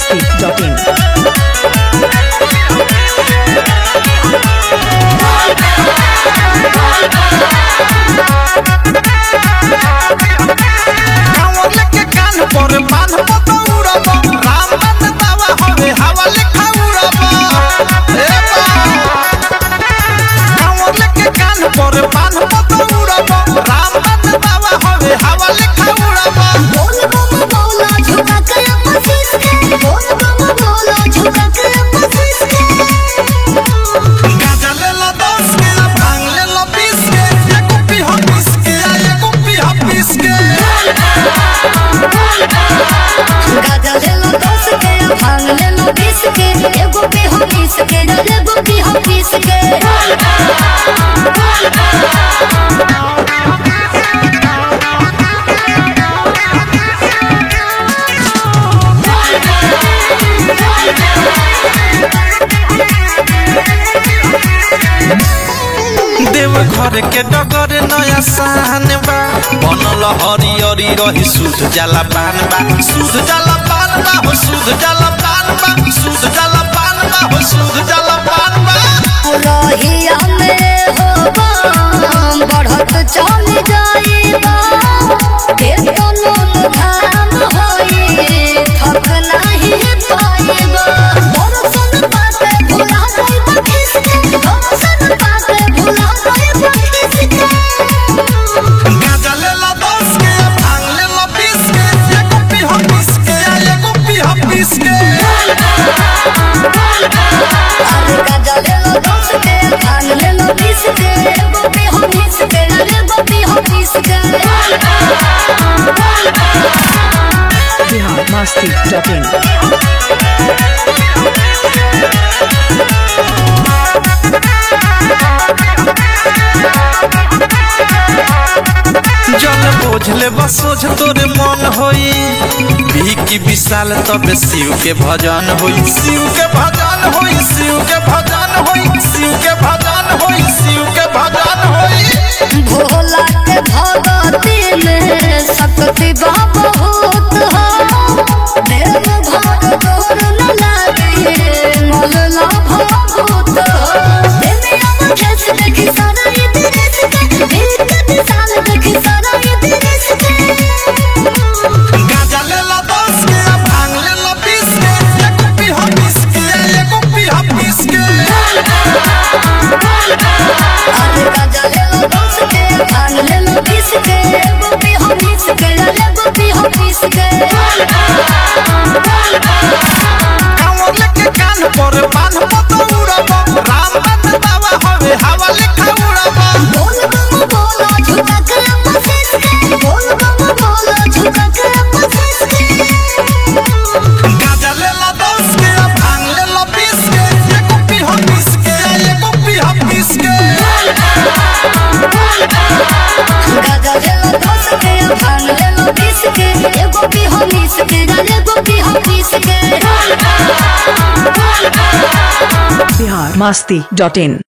biharmasti.in कांवर लेके कान पर बांध पतौरब राम बन बाबा हवे हवा लेखा उड़ब हे बा कांवर लेके कान पर बांध पतौरब राम बन बाबा हवे हवा लेखा उड़ब बोल बम बोला झुका के मसीस के बोल बम बोला झुका के मसीस के गाजा ले लो दस के भांग ले लो बीस के एगो पीहा पीस के आ एगो पीहा पीस के गाजा ले लो दस के भांग ले लो बीस के एगो पे हो बीस के एगो पे हो बीस के देव घर के डगर नया शान बा बनल हरियरी रही शुद्ध जला पान बा शुद्ध जला पान बा हो शुद्ध जला पान बा शुद्ध जला पान बा हो शुद्ध जला पान बा रहिया में हो बम बढ़त चल जाइबा केतनो धाम होई थक नाही पाइबा दर्शन पाके भुला जाइबा किसके दर्शन पाके भुला जाइबा किसके गाजा ले लो दस के भांग ले लो बीस के एगो पीहा पीस के आ एगो पीहा पीस के अरे गाजा ले लो दस के भांग ले लो बीस के एगो पे हो बीस के एगो पे हो बीस के biharmasti.in जल बोझले बसोझ तोरे मन होई की विशाल तबे शिव के भजन होई शिव के भजन होई शिव के भजन होई शिव के भजन होई शिव के भजन होई भोला के भगती में शक्ति बहुत हो देव घर दूर न लागे मोल भूत दुनिया में कैसे देखी सारा ये देश के बीत साल देखी सारा ये देश के गाजा ले ला दस के भांग ले ला बीस के एगो पीहा पीस के एगो पीहा पीस के अरे गाजा ले लो दस के भांग ले लो बीस के एगो पे हो बीस के एगो पे हो बीस के कांवर लेके कान पर बांध पतौरब राम बन बाबा हवे हवा लेखा उड़ब बोल बम बोला झुका के मसीस के बोल बम बोला झुका के मसीस के गाजा ले ला दस के भांग ले ला बीस के एगो पीहा पीस के एगो पीहा पीस के गाजा ले लो दस के भांग ले लो बीस के एगो पे हो बीस के एगो पे हो बीस के biharmasti.in